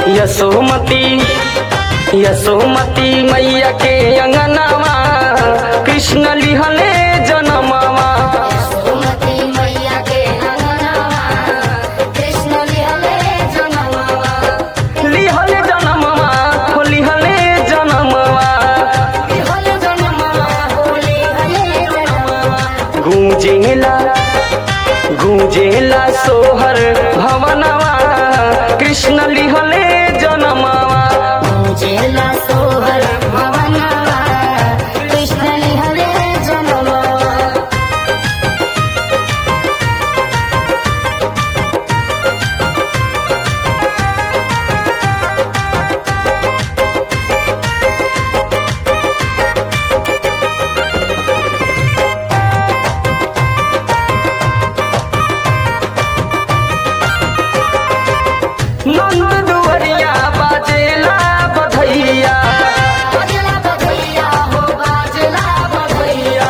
यशोमती यशोमती मैया के अंगनावा कृष्ण लिहले जनमावा सुमति मैया के अंगनावा कृष्ण लिहले जनमावा लिहले जनमावा हो लिहले जनमावा लिहले जनमावा होली हले जनमावा गूंजेला गूंजेला सोहर भवनवा कृष्ण लिहले जनमावा पूजेला सोहर भवनवा कृष्ण लिहले जनमावा नंद दुवरिया बाजेला बधैया बाजला बधैया हो बाजला बधैया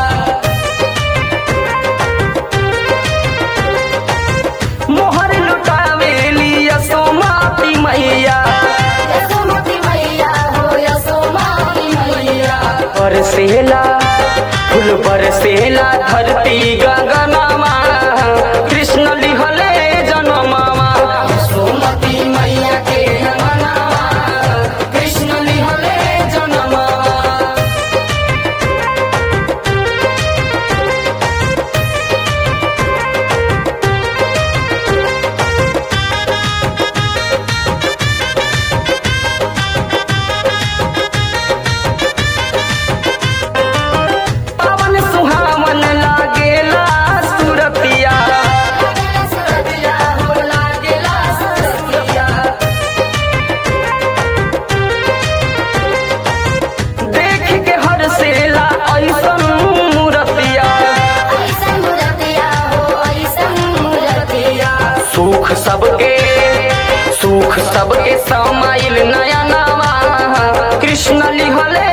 मोहर लुटावेली यशोमती मैया यशोमती मैया हो यशोमती मैया बरसेला फूल बरसेला धरती गगनमा कृष्ण लिहले जनमावा यशोमती मैया के अंगनावा कृष्ण लिहले जनमावा पवन सुहावन लागेला सुरतिया लागेला सुरतिया हो लागेला सुरतिया देख के हरसेला ऐसन मूरतिया ऐसन मुरतिया हो ऐसन मुरतिया सुख सबके सुख सबके समाइल नया नवा कृष्ण लिहले